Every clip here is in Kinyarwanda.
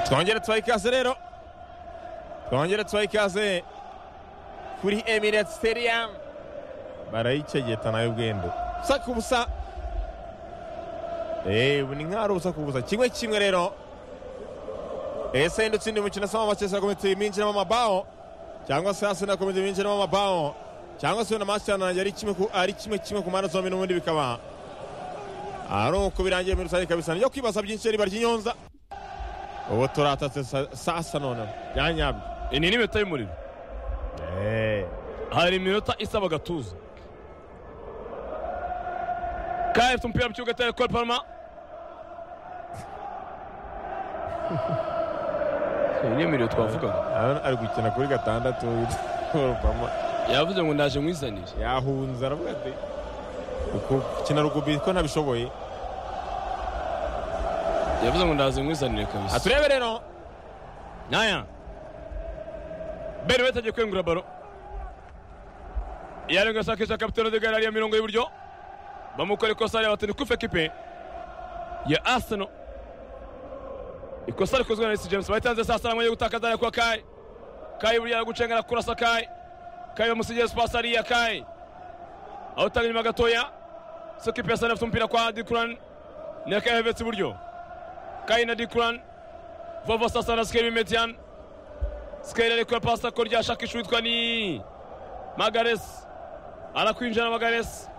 twongere twayikaze rero twongere twayikaze kuri emirate stadium barayicegeta nayo ubwendo usa ku busa eee ubu ni nk'aho ari ubusa ku busa kimwe kimwe rero ese yenda utsinda umukino asaba amakesi komite binjiramo amabaho cyangwa se hasi na komite binjiramo amabaho cyangwa se na masitani ari kimwe kimwe ku mpande zombi n'ubundi bikaba ari uko birangiye muri rusange kabisa nibyo kwibaza byinshi riba ry'inyonza ubu turatatse sasa noneho byanyabyo iyi ni iminota y'umuriro eee hari iminota isaba agatuza kaya afite umupira mu kibuga atari gukora palma iyi ni imiriro twavugaga Arabona ari gukina kuri gatandatu urupamo yavuze ngo ndaje mwizanire yahunze aravuga ati uku gukina rugubi ko ntabishoboye yavuze ngo ndaze mwizanire kabisa aturebe rero naya beri wese agiye kwengura baro yarenga sakisha kapitano de gare ya mirongo y'iburyo bamukora ikosa hariya batini kufe kipe ya arsenal ikosa rikozwe na resi james bayitanze saa sita amwanya gutakaza hariya kwa kai kai buriya gucengana kurasa kai kai bamusigiye sipasi hariya kai awutanga inyuma gatoya so kipe ya sani afite umupira kwa dikuran na kai hevetse iburyo kai na dikuran vova sasa na sikeri bimetian sikeri ariko pasi ko ryashakisha uwitwa ni magaresi arakwinjira magaresi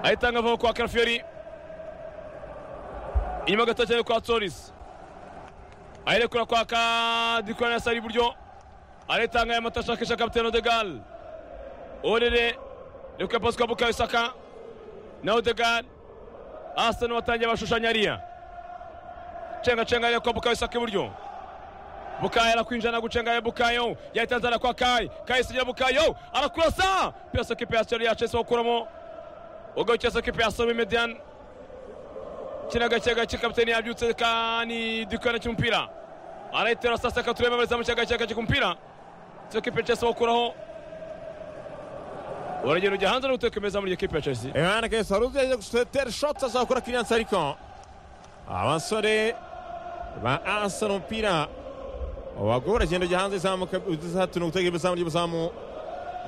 ahitanga ava kwa karafiyeri inyuma gato cyane kwa torisi ayirekura kwa kadikurana ya sari iburyo aritanga aya mata ashakisha kapitene odegal orere reka pasi kwa bukayo saka na odegal asani watangiye bashushanya ariya cenga cenga ariko kwa bukayo saka iburyo bukayo arakwinjira nagucenga ya bukayo yahita nzana kwa kayi kayi sigira bukayo arakurasa piyasa kipe ya seri yacu ese gukuramo ugarukira sa kipe ya somi median kina gake gake kapitene yabyutse kani dukana cy'umupira arayitera sasa akatureba bari zamu cyagake gake kumupira sa kipe ya Chelsea bakuraho uragenda ujya hanze no gutekomeza muri iyo kipe ya Chelsea emana kesi wari uzi yagiye gusetera shotsi azakora kiriyanse ariko abasore ba asana umupira abagore uragenda ujya hanze izamuka uzatuna gutegura ibizamu ry'ibizamu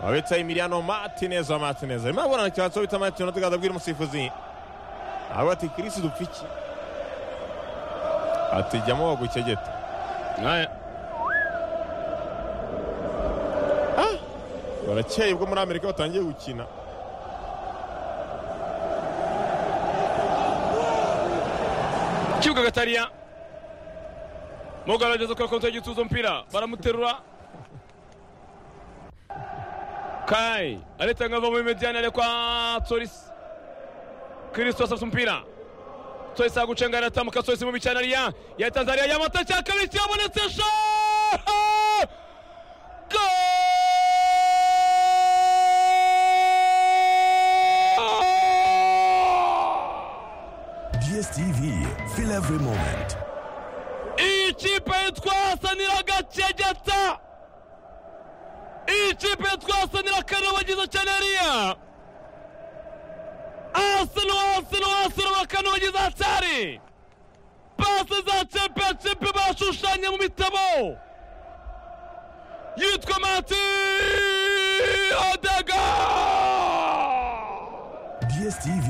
wabitsa Emiliano Martinez wa Martinez arimo araburana cyane cyo bita Martinez tugaza abwira umusifuzi aho ati Chris dupfiki ati jyamo wagucegeta Naya barakeye ubwo muri Amerika batangiye gukina kibuga gatariya mugo arageza kuri konti y'igituza umupira baramuterura kai aritanga ava muri mediyani arekwa torisi kirisito asabye umupira torisi agucenga aratambuka torisi mu bicyane ariya yatanze ariya yamata cya kabiri cyabonetse sho DSTV, feel every moment. iyi kipe twasanira gacegeta iyi kipe twasanira kanobagiza cyane hariya asino asino asino bakanobagiza hatari pasi za championshipi bashushanye mu bitabo yitwa mati odega DSTV,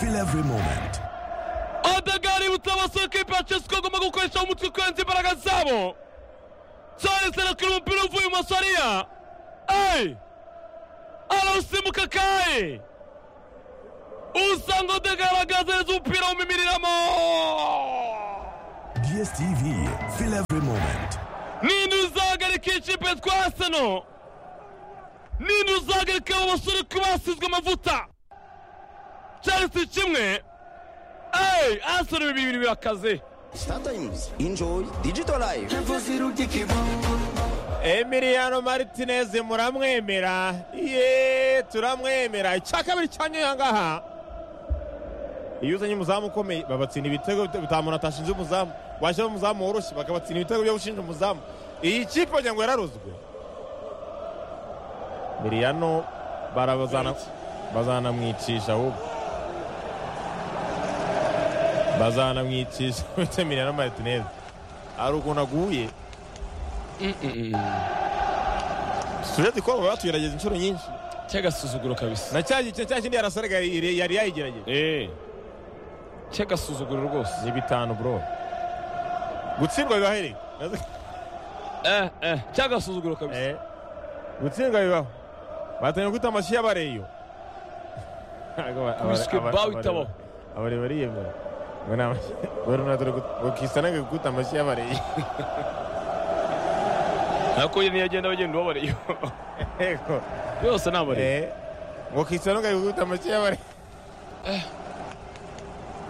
feel every moment. odega aributsa abasore ko ikipe ya chelsea ko agomba gukoresha umutwe kurenza imbaraga zabo cyane arakora umupira uvuye ibumoso hariya eyi arawusimbuka kaye usanga odega yaragaze neza umupira awumimiriramo DSTV, feel every moment. ninde uzahagarika ikipe twa arsenal ninde uzahagarika abo basore ko basizwe amavuta chelsea kimwe eyi arsenal bibiri bibiri birakaze Startimes. Enjoy digital life. Emiliano Martinez muramwemera ye turamwemera icya kabiri cyanyuye aha ngaha iyo uzanye umuzamu ukomeye babatsinda ibitego bitamuntu atashinze umuzamu washyira umuzamu woroshye bakabatsinda ibitego byo gushinja umuzamu iyi kipe wagira ngo yararuzwe Emiliano barabazana bazanamwicisha ahubwo bazanamwicisha vitamine na martinez hari ukuntu aguye turete ko batugerageza inshuro nyinshi cyagasuzuguro kabisa na cya gice cya kindi yarasaraga yari yari yayigerageje Eh. cyagasuzuguro rwose ni bitanu bro gutsindwa bibaho erega Eh, eh, cyagasuzuguro kabisa Eh, gutsindwa bibaho batangira kwita amashyi y'abareyo Kubiswe bawe itabaho. abare bariyemera ngo ni amashyi barunadore bakisanaga gukuta amashyi y'abareyo nako nyine yagenda bagenda ubabareyo yego yose ni abareyo Eh, ngo kisanoga gukuta amashyi y'abareyo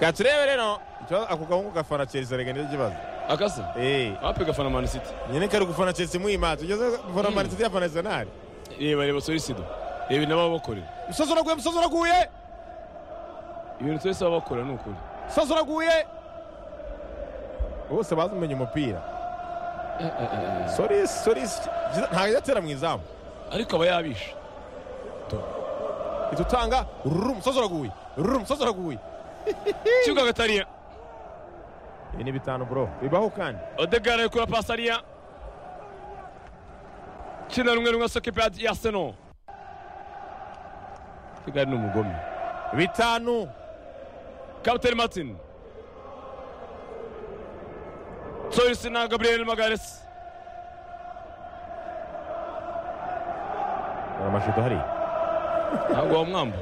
ka turebe rero ikibazo- ako gahungu gafana chelsea rega nicyo kibazo akase Eh, ape gafana mani siti nyine kari gufana chelsea muyimazi ugeze gufana manchester yafana arsenal reba reba sorisido reba ibintu baba bakorera musozi uraguye musozi uraguye ibintu twese baba bakora ni ukuri musozi uraguye bose bazi umenya umupira soris soris ntabwo yatera mu izamu ariko aba yabisha ihita utanga ruru musozi uraguye ruru musozi uraguye kibuga agatariya ibi ni bitanu bro bibaho kandi odegara yikura pasi ariya kina rumwe rumwe sokepe ya- ya seno kigali ni umugome bitanu kapitani martin sorisi na gabriel magaresi hari amashusho hari ntabwo wamwamba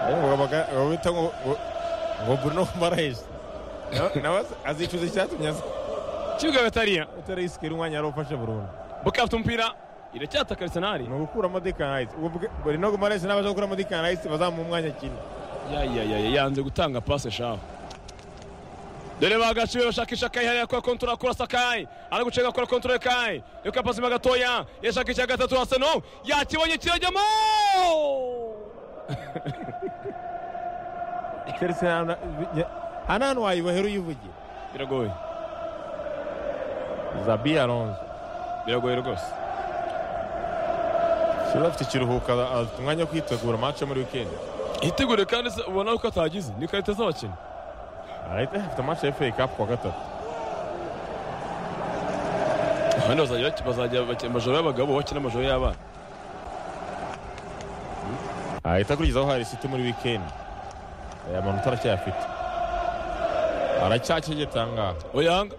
ngo bita ngo ngo- ngo bruno marayizi nawe azicuza icyatumye kibuga agatariya atera isikiri umwanya yari ufashe burundu buka afite umupira iracyataka arisenali ni ugukuramo dekanayisi bruno marayizi n'abaje gukuramo dekanayisi bazamuha umwanya kimwe yayayaya yanze gutanga pase shaho dore bagaciwe bashakisha kayi hariya akora kontura akora sakayi ari gucenga akora kontura kayi reka pasi mo gatoya yashaka icya gatatu haseno yakibonye kirajyamo keretse hano hano hantu wayibahera uyivugira biragoye zabi alonso biragoye rwose kiba afite ikiruhuko aza- afite umwanya wo kwitegura match yo muri weekend itegure kandi se ubona ko atagize ni karita z'abakinnyi arahita afite match ya FA Cup kuwa gatatu abandi bazajya baki- bazajya baki- amajoro y'abagabo bakina amajoro y'abana ahita akurikizaho hari city muri weekend aya manota aracyayafite aracyacegetse aha ngaha oyanga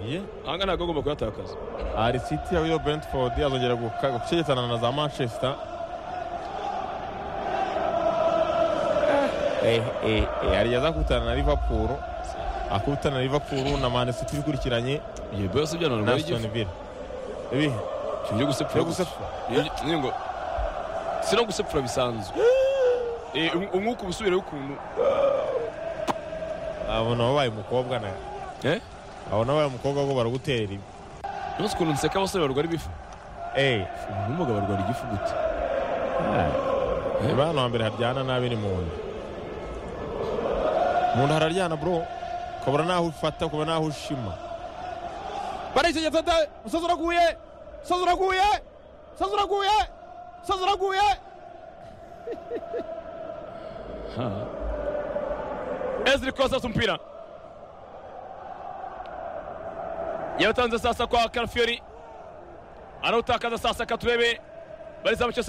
ye ahanga ntabwo agomba kuyatakaza hari city yayo brentford azongera guka- gucegetana na za manchester Eh, eh, eh, yari azakutana na liverpool akutana na liverpool na man city ikurikiranye iyo bose byana na ngo aston villa ibihe byo gusepfura byo gusa gusepfura Ni ngo si no gusepfura bisanzwe Eh, um- umwuka uba usubireho ukuntu abona wabaye umukobwa na Eh? abona wabaye umukobwa ko baraguterera ibi nose ukuntu nseka abasore barwara ibifu eh ubumuga barwara igifu gute niba hano hambere haryana nabi ni mu nda mu nda hararyana bro ukabura n'aho ufata ukabura n'aho ushima baritegetse da umusozi uraguye umusozi uraguye umusozi uraguye umusozi uraguye eziri kosa afite umupira yatanze sasa kwa karafiyori arawutakaza sasa katurebe barizamuke